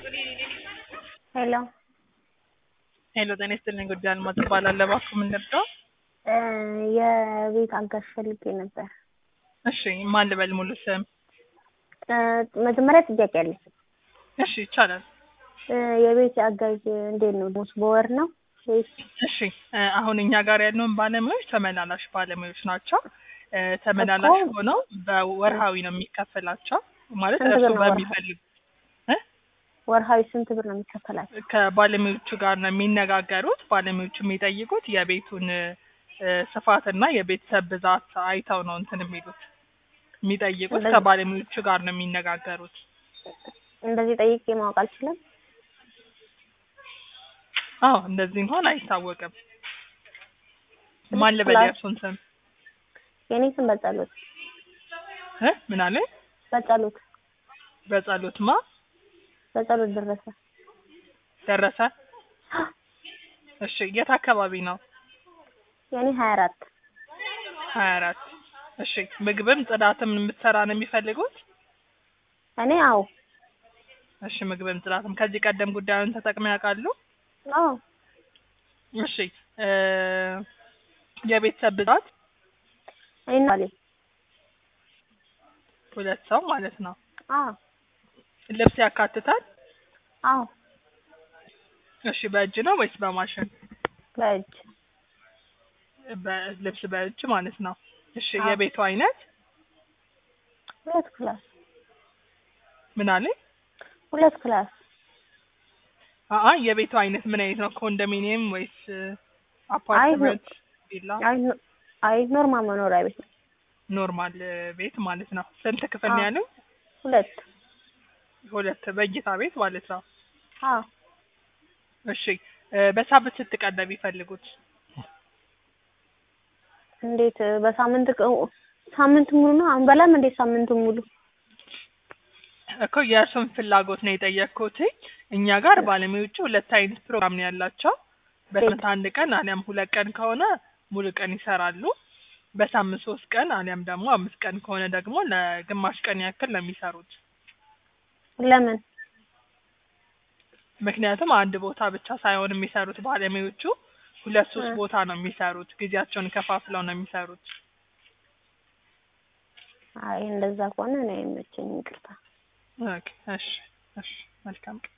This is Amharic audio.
ሄሎ ሄሎ ጤና ይስጥልኝ ጉዳይ አልማዝ እባላለሁ። እባክዎ ምን ልርዳው? እ የቤት አጋዥ ፈልጌ ነበር። እሺ ማን ልበል ሙሉ ስም? እ መጀመሪያ ጥያቄ አለኝ። እሺ ይቻላል። እ የቤት አጋዥ እንዴት ነው? ደሞዝ በወር ነው ወይስ? እሺ እ አሁን እኛ ጋር ያለውን ባለሙያዎች ተመላላሽ ባለሙያዎች ናቸው። እ ተመላላሽ እኮ- ሆነው በወርሃዊ ነው የሚከፈላቸው ማለት ስንት እርሱ ብር ነው ወርሃዊ? በሚፈልጉ ወርሃዊ ስንት ብር ነው የሚከፈላቸው? ከባለሙያዎቹ ጋር ነው የሚነጋገሩት። ባለሙያዎቹ የሚጠይቁት የቤቱን እ ስፋትና የቤተሰብ ብዛት አይተው ነው እንትን የሚሉት የሚጠይቁት። እንደዚህ- ከባለሙያዎቹ ጋር ነው የሚነጋገሩት። እንደዚህ ጠይቄ ማወቅ አልችልም? አዎ እንደዚህ እንኳን አይታወቅም። ማን ልበል ክላስ- የእርሱን ስም የኔ ስም በጸሎት እ ምን አለ? በጸሎት በጸሎት ማ በጸሎት ደረሰ። ደረሰ። እሺ የት አካባቢ ነው? የኔ ሀያ አራት ሀያ አራት እሺ ምግብም ጽዳትም የምትሰራ ነው የሚፈልጉት? እኔ አዎ እሺ ምግብም ጽዳትም ከዚህ ቀደም ጉዳዩን ተጠቅመው ያውቃሉ? አዎ እሺ እ የቤተሰብ ብዛት እኔ ባሌ ሁለት ሰው ማለት ነው። አዎ ልብስ ያካትታል? አዎ እሺ በእጅ ነው ወይስ በማሽን? በእጅ በልብስ በእጅ ማለት ነው። እሺ አዎ። የቤቱ አይነት ሁለት ክላስ ምን አለ? ሁለት ክላስ አአ የቤቱ አይነት ምን አይነት ነው? ኮንዶሚኒየም ወይስ አፓርትመንት ቪላ? አይ ኖ- አይ ኖርማል መኖሪያ ቤት ነው። ኖርማል ቤት ማለት ነው። ስንት ክፍል ነው አዎ። ያለው? ሁለት ሁለት በእይታ ቤት ማለት ነው። አዎ እሺ እ በሳምንት ስንት ቀን ነው የሚፈልጉት? እንዴት በሳምንት ቀ- ሳምንት ሙሉ ነው አንበላም እንዴት ሳምንቱ ሙሉ እኮ የእርሱን ፍላጎት ነው የጠየቅኩት። እኛ ጋር ባለሙያዎቹ ሁለት አይነት ፕሮግራም ነው ያላቸው። በሳምንት አንድ ቀን አሊያም ሁለት ቀን ከሆነ ሙሉ ቀን ይሰራሉ። በሳምንት ሶስት ቀን አሊያም ደግሞ አምስት ቀን ከሆነ ደግሞ ለግማሽ ቀን ያክል ነው የሚሰሩት። ለምን ምክንያቱም አንድ ቦታ ብቻ ሳይሆን የሚሰሩት ባለሙያዎቹ ሁለት ሶስት እ። ቦታ ነው የሚሰሩት። ጊዜያቸውን ከፋፍለው ነው የሚሰሩት። አይ እንደዛ ከሆነ እኔ አይመቸኝም ይቅርታ ኦኬ እሺ እሺ መልካም ቀን